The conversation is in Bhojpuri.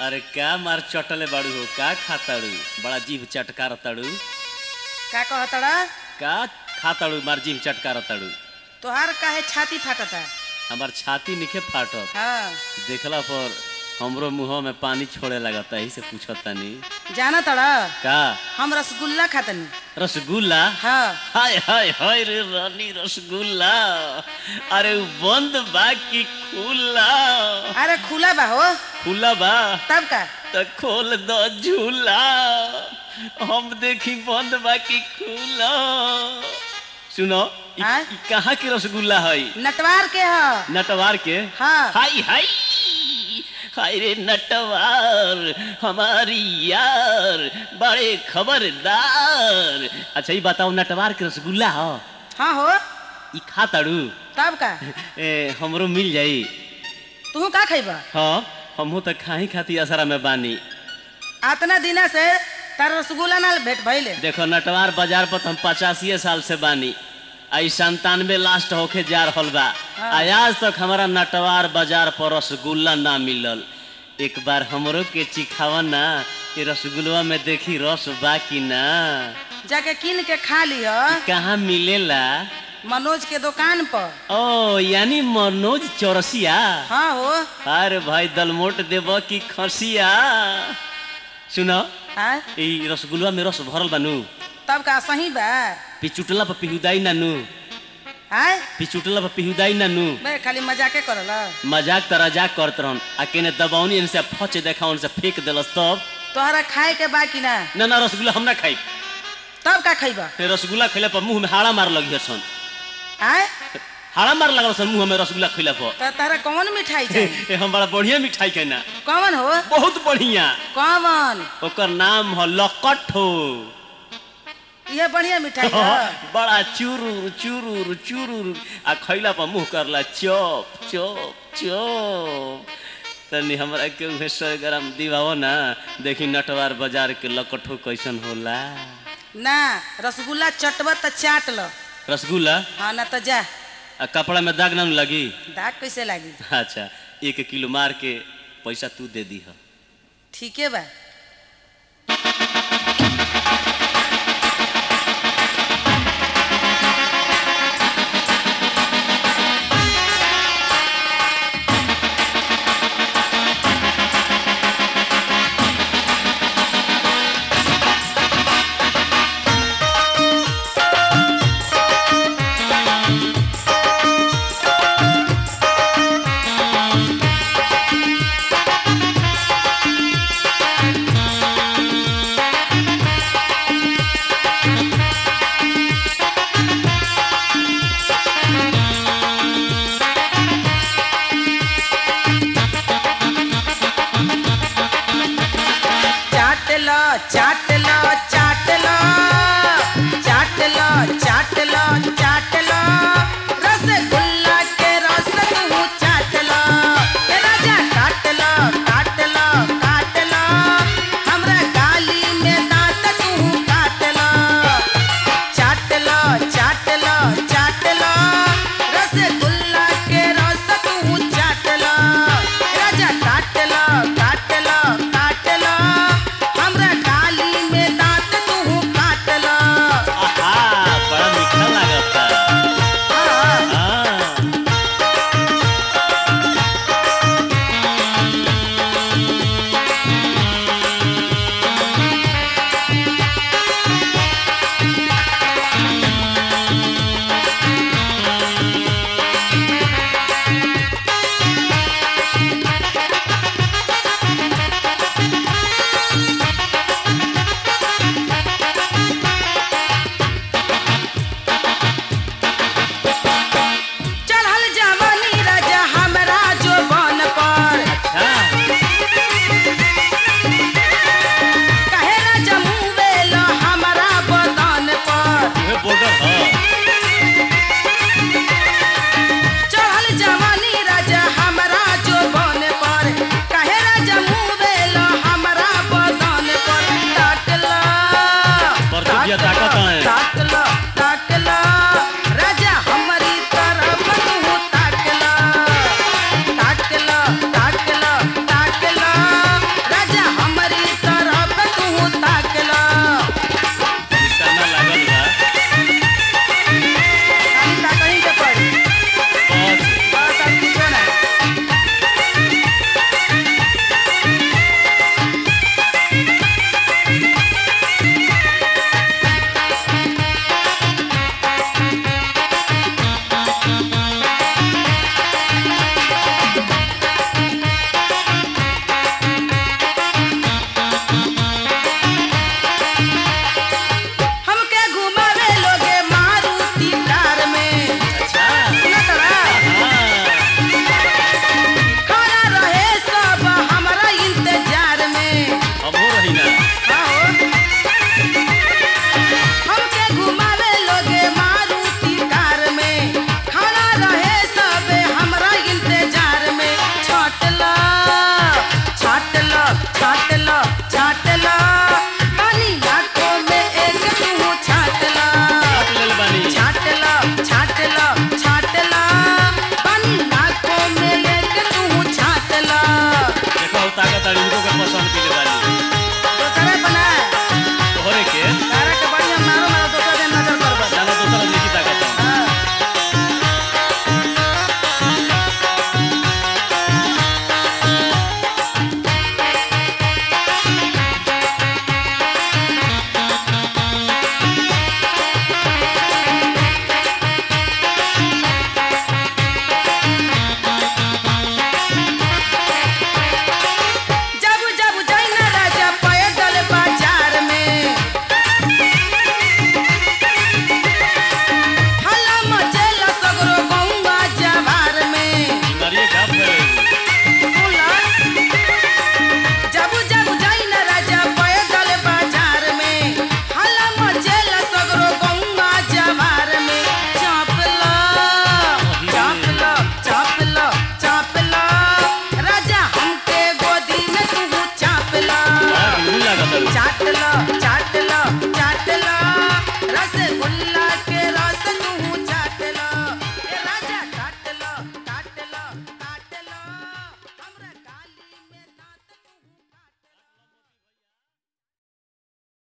अरे का मार चटले बाड़ू हो का खाताड़ू बड़ा जीभ चटकार ताड़ू का कहतड़ा का खाताड़ू मार जीभ चटकार ताड़ू तोहार काहे छाती फाटता हमार छाती निखे फाटत हाँ देखला पर हमरो मुंह में पानी छोड़े लगता यही से पूछत तानी जाना तड़ा का हम रसगुल्ला खातनी रसगुल्ला हाँ हाय हाय हाय रे रानी रसगुल्ला अरे उ बंद बा कि खुला अरे खुला बा हो खुला बा तब का त खोल दो झूला हम देखी बंद बा कि खुला सुनो इ- आय? इ कहाँ के रसगुल्ला है नटवार के ह नटवार के हाँ हाय हाय हाय रे नटवार हमारी यार बड़े खबरदार अच्छा ये बताओ नटवार के रसगुल्ला हो हाँ हो ई खा ताड़ू तब का ए हमरो मिल जाई तू का खैबा हाँ हमहू तो खाही खाती असरा में बानी आतना दिना से तार रसगुल्ला ना भेट भइले देखो नटवार बाजार पर तो हम पचासी साल से बानी आई संतानवे लास्ट होके जा रहल बा हाँ। आ आज तक हमारा नटवार बाजार पर रसगुल्ला ना मिलल एक बार हमरो के चिखावा ना ये रसगुल्ला में देखी रस बा कि ना जाके किन के खा लिह कहाँ मिलेला मनोज के दुकान पर ओ यानी मनोज चौरसिया हाँ हो अरे भाई दलमोट देब कि खसिया सुनो हाँ ई रसगुल्ला में रस भरल बानू तब का सही बा पिचुटला पर पिहुदाई नानू हाँ पिचुटला पर पिहुदाई नानू बे खाली मजाके करल मजाक त रजाक करत रहन आ केने दबावनी इनसे फच देखा उनसे फेंक देलस तब तोहरा खाए के बा कि ना ना ना रसगुल्ला हम ना खाई तब का खैबा रसगुल्ला खैला पर मुंह में हाड़ा मार लगी सन हाँ हाड़ा मार लगल सन मुंह में रसगुल्ला खैला पर तो तारा कौन मिठाई चाहिए ए, हम बड़ा बढ़िया मिठाई के ना कौन हो बहुत बढ़िया कौन ओकर नाम ह लकट हो ये बढ़िया मिठाई है बड़ा चुरुर चुरुर चुरुर आ खैला पर मुंह करला चोप चोप चोप तनी हमरा के उहे सौ ग्राम दिवाओ ना देखी नटवार बाजार के लकठो कैसन होला ना रसगुल्ला चटब त चाट ल रसगुल्ला हाँ ना तो जा आ कपड़ा में दाग ना न लगी दाग कैसे लागी अच्छा एक किलो मार के पैसा तू दे दी है ठीके बा चाट ल चाट